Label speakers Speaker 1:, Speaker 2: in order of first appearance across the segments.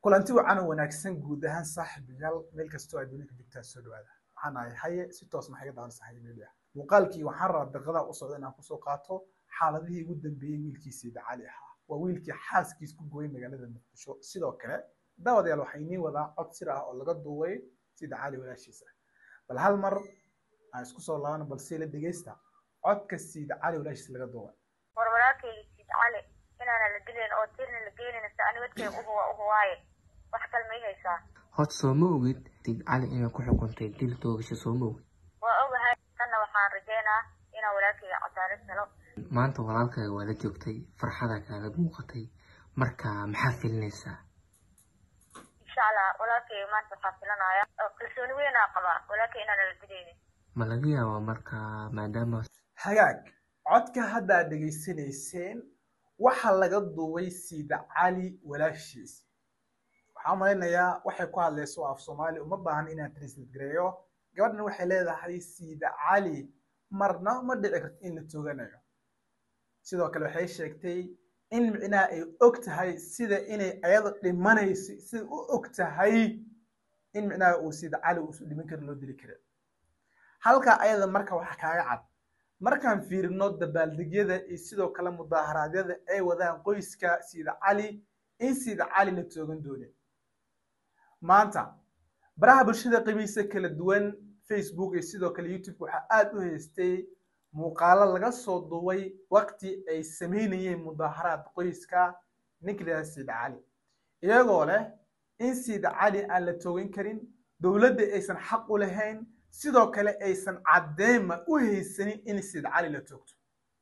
Speaker 1: kulanti wacan oo wanaagsan guud ahaan saaxiibayaal meel kastoo aad dunida joogtaa soo dhawaada waxaan ahay haye si toos maxay ga daawanaysa haye media muuqaalkii waxaan rabaa daqiiqada u socda inaan kusoo qaato xaaladihii ugu dambeeyey wiilkiisii dacali ahaa waa wiilkii xaaskiis ku gooyay magaalada muqdisho sidoo kale daawadayaal waxaa inii wadaa cod sir ah oo laga duubay si dacali walaashiisa bal hal mar aan isku soo laabano balse la dhegeysta codka siida cali walaashiisa laga duubay
Speaker 2: war walaalkayga siid cali inaana la dilayn oo tirna la geynayn se ani wadkay uhuwa uhuwaaye wax kale may haysaa
Speaker 3: hod soo ma ogid siid cali inay ku xukuntay dil toogasho soo ma ogid
Speaker 2: waa ogahay tanna waxaan rajeynaa inaan walaalkayga cadaalad helo
Speaker 3: maanta walaalkaaga waa la joogtay farxada kaaga muuqatay marka maxaa filinaysaa
Speaker 2: insha allah walaalkayga maanta waxaa filanaya oo kalsooni weynaa qabaa walaalkay inaana la dilaynin
Speaker 3: ma laga yaabaa marka maadaama
Speaker 1: hagaag codka hadda aad dhegaysanayseen waxaa laga duubay siida cali walaashiis waxaan malaynayaa waxay ku hadlayso af soomaali uma baahan inaan translate gareeyo gabadhan waxay leedahay siida cali marna ma dhici karto in la tooganayo sidoo kale waxay sheegtay in micnaha ay og tahay sida inay ayada dhimanayso sida u og tahay in micnaha uu siida cali uusu dhiman karin loo dili karin halka ayada marka waxa kaaga cad markaan fiirino dabaaldegyada iyo sidoo kale mudaaharaadyada ay wadaan qoyska siida cali in siida cali la toogan doonin maanta baraha bulshada qibiisa kala duwan facebook iyo sidoo kale youtube waxaa aada u haystay muuqaalo laga soo duubay waqti ay sameynayeen mudaaharaad qoyska ninka lahaa siida cali iyagoo leh in siida cali aan la toogan karin dowladda aysan xaq u lahayn sidoo kale aysan caddeema u haysanin in siid cali la toogto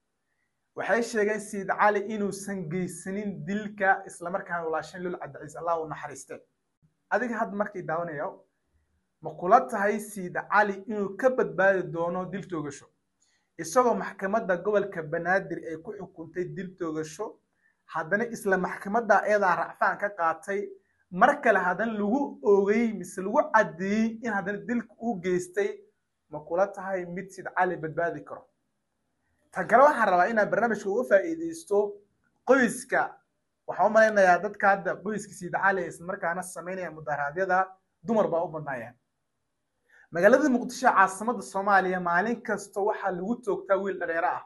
Speaker 1: waxay sheegeen siid cali inuusan geysanin dilka islamarkaana walaashan lul cabdiciis allah u naxariiste adiga hadda markay daawanayo ma kula tahay siid cali inuu ka badbaadi doono dil toogasho isagoo maxkamadda gobolka banaadir ay ku xukuntay dil toogasho haddana isla maxkamadda ayadaa racfaan ka qaatay mar kale haddana lagu ogay mise lagu caddeeyey in haddana dilka uu geystay ma kula tahay mid sid cali badbaadi karo tan kale waxaan rabaa inaan barnaamijka uga faa'iideysto qoyska waxaan u malaynayaa dadka hadda qoyska siid cali islamarkaana sameynaya mudaharaadyada dumar baa u badnaayeen magaalada muqdisho caasimadda soomaaliya maalin kasta waxaa lagu toogtaa wiil dhareero ah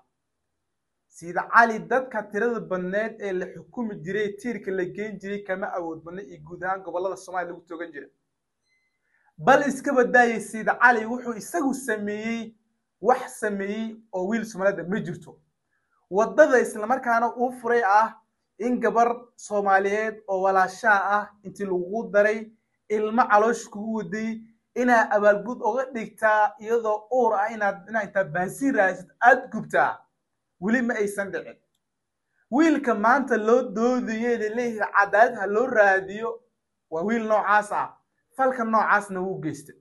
Speaker 1: siida cali dadka tirada badneed ee la xukumi jiray tiirka la geyn jiray kama awood badna iyo guud ahaan gobolada soomaaliya lagu toogan jiray bal iska badaayay siida cali wuxuu isagu sameeyey wax sameeyey oo wiil soomaalida ma jirto waddada islamarkaana uu furay ah in gabar soomaaliyeed oo walaashaa ah intii lagu daray ilmo caloosh kugu waday inaad abaalgud oga dhigtaa iyadoo uur ah inaad inaad intaa baasiin raadsid aada gubtaa weli ma aysan dhicin wiilka maanta loo doodayey laleeyahay cadaalad ha loo raadiyo waa wiil noocaas ah falka noocaasna wuu geystay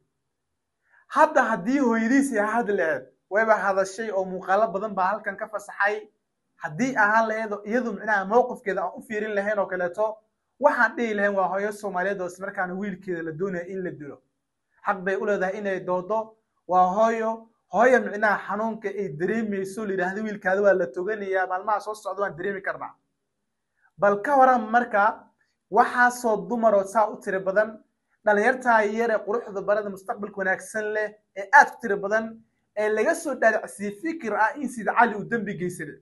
Speaker 1: hadda haddii hooyadiisii hadli laheed wayba hadashay oo muuqaalo badan baa halkan ka fasaxay haddii ahaan laheed iyadu micnaha mowqifkeeda aan u fiirin lahayn oo kaleeto waxaan dhihi lahayn waa hooyo soomaaliyeed oo ismarkaana wiilkeeda la doonaya in la dilo xaq bay u leedahay inay doodo waa hooyo hooya micnaha xanuunka ay dareemayso layidhaahda wiilkaada waa la toganayaa maalmaha soo socda waan dareemi karnaa bal ka waran marka waxaasoo dumaroo saa u tiri badan dhalinyartaa yar ee quruxda barada mustaqbalka wanaagsan leh ee aad ku tiri badan ee laga soo dhaadhacsiyey fikir ah in sida cali uu dembi geysaday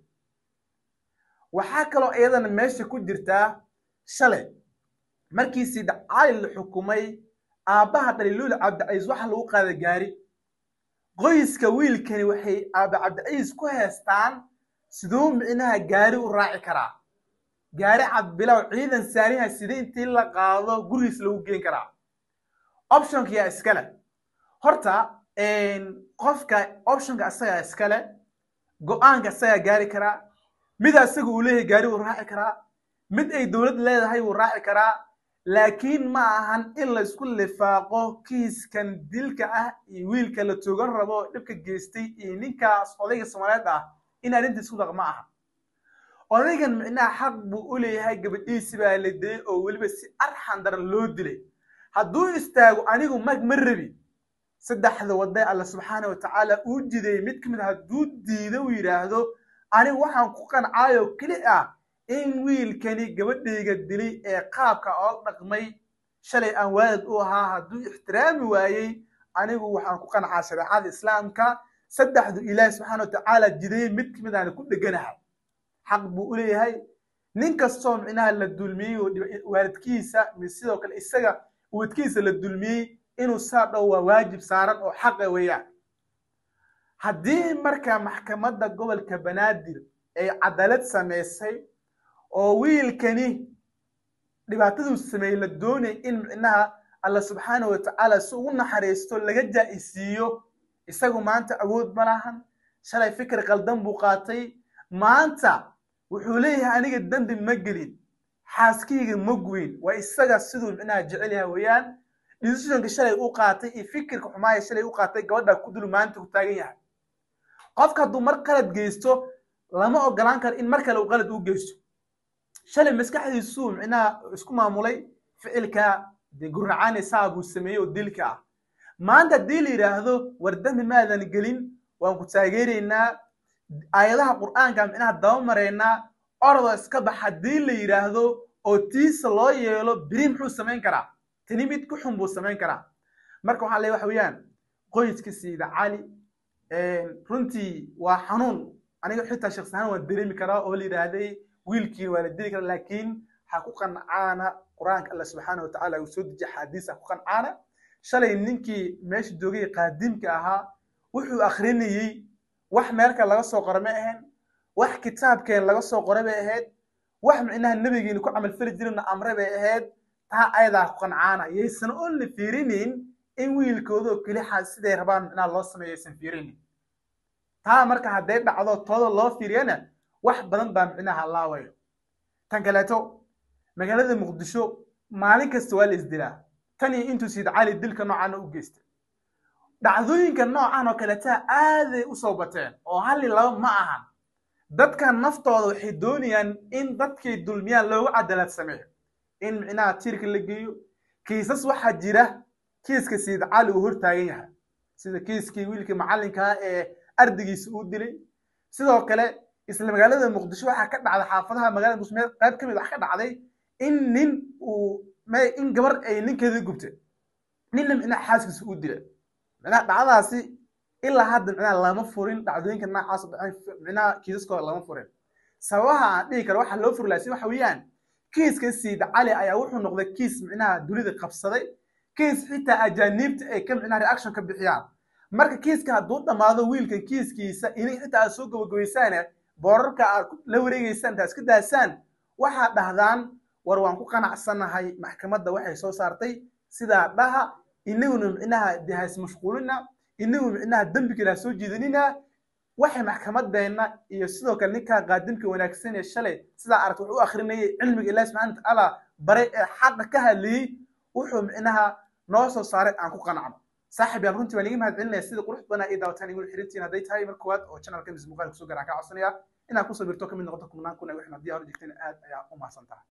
Speaker 1: waxaa kaloo iyadana meesha ku jirtaa shalay markii sida cali la xukumay aabbaha dhaliluul cabdiciis waxa lagu qaada gaari qoyska wiilkani waxay aaba cabdiciis ku heestaan siduu micnaha gaari u raaci karaa gaari cabbilow ciidan saariha sida intii la qaado gurigiis lagu geen karaa optionka yaa iskale horta qofka optionka isagaa iskale go-aanka isagaa gaari karaa mid asaga uu leeyahay gaari wuu raaci karaa mid ay dowlad leedahay wuu raaci karaa laakiin ma ahan in la isku lifaaqo kiiskan dilka ah iyo wiilka la toogan rabo dhibka geystay iyo ninkaas odayga soomaaliyeed ah in arrinta isku daq ma aha odaygan micnaha xaq buu u leeyahay gabadhiisi baa la dilay oo weliba si arxan daran loo dilay hadduu istaago anigu mag ma rabi saddexda wadda alla subxaana wa tacaala uu jiday mid ka mid hadduu diido uu yidhaahdo anigu waxaan ku qancaayo keli ah in wiilkani gabadhayga dilay ee qaabka oo dhaqmay shalay aan waalid u ahaa hadduu ixtiraami waayey anigu waxaan ku qancaa shareecada islaamka saddexdu ilaahi subxaana watacaala jidayey mid kamid aan ku dheganahay xaq buu u leeyahay nin kastoo micnaha la dulmiyey oo waalidkiisa sidoo kale isaga wadkiisa la dulmiyey inuu saa dhow waa waajib saaran oo xaqa weeyaan haddii marka maxkamadda gobolka banaadir ay cadaalad samaysay oo wiilkani dhibaataduu sameeyey la doonay in micnaha alla subxaana watacaala si ugu naxariisto laga jaa-isiiyo isagu maanta awood ma lahan shalay fikir qaldan buu qaatay maanta wuxuu leeyahay aniga dembi ma gelin xaaskayga ma guyin waa isaga siduu micnaha jecel yahay weeyaan decisionka shalay u qaatay iyo fikirka xumaaya shalay u qaatay gabadha ku dul maanta ku taagan yahay qofka hadduu mar qalad geysto lama ogolaan karo in mar kale uu qalad u geysto shalay maskaxdiisuu micnaha isku maamulay ficilka dee guracaani saa buu sameeyey oo dilka ah maanta haddii la yidhaahdo war dembi maadan gelin waan ku taageeraynaa aayadaha qur'aanka micnaha daba maraynaa orodoo iska bax haddii la yidhaahdo oo tiisa loo yeelo beri muxuu samayn karaa tani mid ku xun buu samayn karaa marka waxaa leeyahay waxa weeyaan qoyska siida cali runtii waa xanuun aniga xitaa shakhsi ahaan waan dareemi karaa oo la yidhaahday wiilkiin waa la dili karaa laakiin ha ku qancaana qur-aanka alla subxaana watacaala uu soo dejiya xaadiis ha ku qancaana shalay ninkii meesha joogay qaadimka ahaa wuxuu akrinayey wax meelka laga soo qora ma ahayn wax kitaabkeen laga soo qoray bay ahayd wax micnaha nebigeena ku camalfali jirina amre bay ahayd taa ayadaa ku qancaana yaysan oon la fiirinayn in wiilkoodoo kelixa siday rabaan micnaha loo sameeyo aysan fiirinin taa marka hadday dhacdo tooda loo fiiriyana wax badan baa micnaha laawayo tan kaleeto magaalada muqdisho maalin kasta waa la isdilaa tan iyo intuu siid cali dilka noocaana u geystay dhacdooyinka noocan oo kaleeta aaday u soo bateen oo hal iyo laba ma ahan dadkan naftooda waxay doonayaan in dadkay dulmiyaan loogu cadaalad sameeyo in micnaha tiirka la geeyo kiisas waxaa jira kiiska siid cali uu hortaagan yahay sida kiiskii wiilkii macallinkaa ee ardaygiisa uu dilay sidoo kale isla magaalada muqdisho waxaa ka dhacday xaafadaha magaalada muqdisho qayb ka mid wax ka dhacday in nin uu in gabar ay ninkeedii gubtay ninna micnaha xaaskiisa uu dilay micnaha dhacdadaasi ilaa hadda micnaha lama furin dhacdooyinka noocaas dhaceen micnaha kiisaskooda lama furin sababaha aan dhihi karo waxaa loo furi lahaa si waxa weeyaan kiiska siida cali ayaa wuxuu noqday kiis micnaha dunida qabsaday kiis xitaa ajaaniibta ay ka micnaha reaction ka bixiyaan marka kiiska hadduu dhammaado wiilkan kiiskiisa ini xitaa aad soo gabagabaysaane boorarka aad la wareegeysaan intaa iska daasaan waxaad dhahdaan war waan ku qanacsanahay maxkamadda waxay soo saartay sidaa dhaha inaguna micnaha dee hays mashquulina inagu micnaha dembigeena ha soo jiidanina waxay maxkamadeenna iyo sidoo kale ninkaa qaadimka wanaagsan ee shalay sidaa aragta wax u akrinayay cilmiga ilahi subxana watacaala baray ee xaqa ka hadlayey wuxuu micnaha noo soo saaray aan ku qanacno saaxib yaan runtii waan iga mahad celinaya sida qurux badan ay daawataan igula xirintiin hadday tahay mar koowaad oo channelka mis muuqaalka soo gaaraan kaa codsanaya inaad kusoo birto kamid noqoto kumnaan kun ay waxna haddii hor jirteen aad ayaa u mahadsan tahay